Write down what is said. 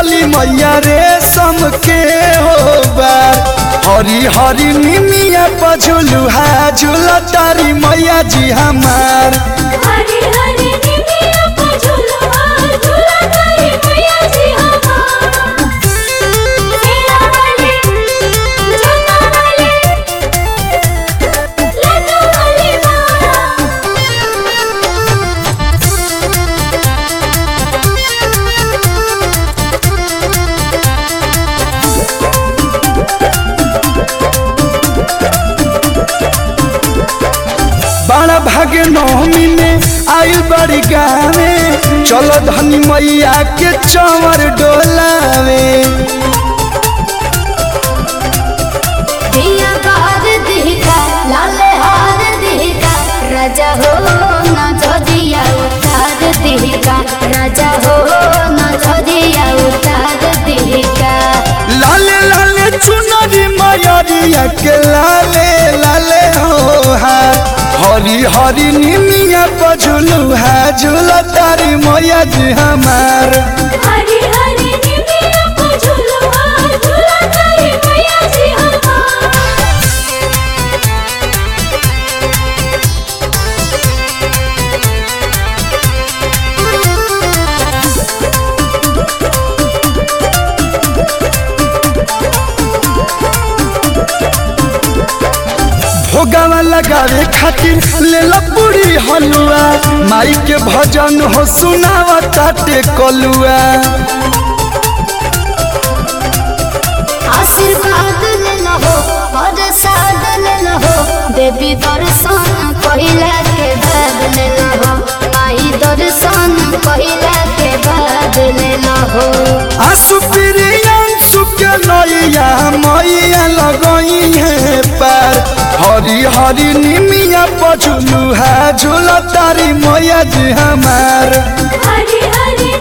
चली मैया रे सम के हो बार हरी हरी निमिया पझुलुहा झूला तारी मैया जी हमार हरी हरी निमिया को झुलवा झुला तारी मैया जी हमार मेरा वाले जोता वाले लड्डू वाली माँ बड़ा भागे नवमी में आइल बड़ी गावे चलो धनी मैया के चंवर डोलावे दिया बार दिखा लाल हार दिखा राजा हो न झदिया उतार दिखा राजा हो न झदिया उतार दिखा लाले लाले चुनरी मयरिया के लाले लाले हो हार हरी हरी निमिया पझुलू है झूला तारी मैया जी हमार हरी हरी निमिया को झुलवा झुला तारी मैया जी हमार भोगावा लगावे खातिर ले ला पूरी हलुआ माई के भजन हो सुनावा ताटे कलुआ आशीर्वाद ले लहो और साद ले लहो देवी दर्शन पहिला के बाद ले लहो माई दर्शन पहिला के बाद ले लहो आंसू प्रियांशु के नैया मैया लगई है पार हरी हरी निमिया पछुलू है झूला तारी मैया जी हमार हरी हरी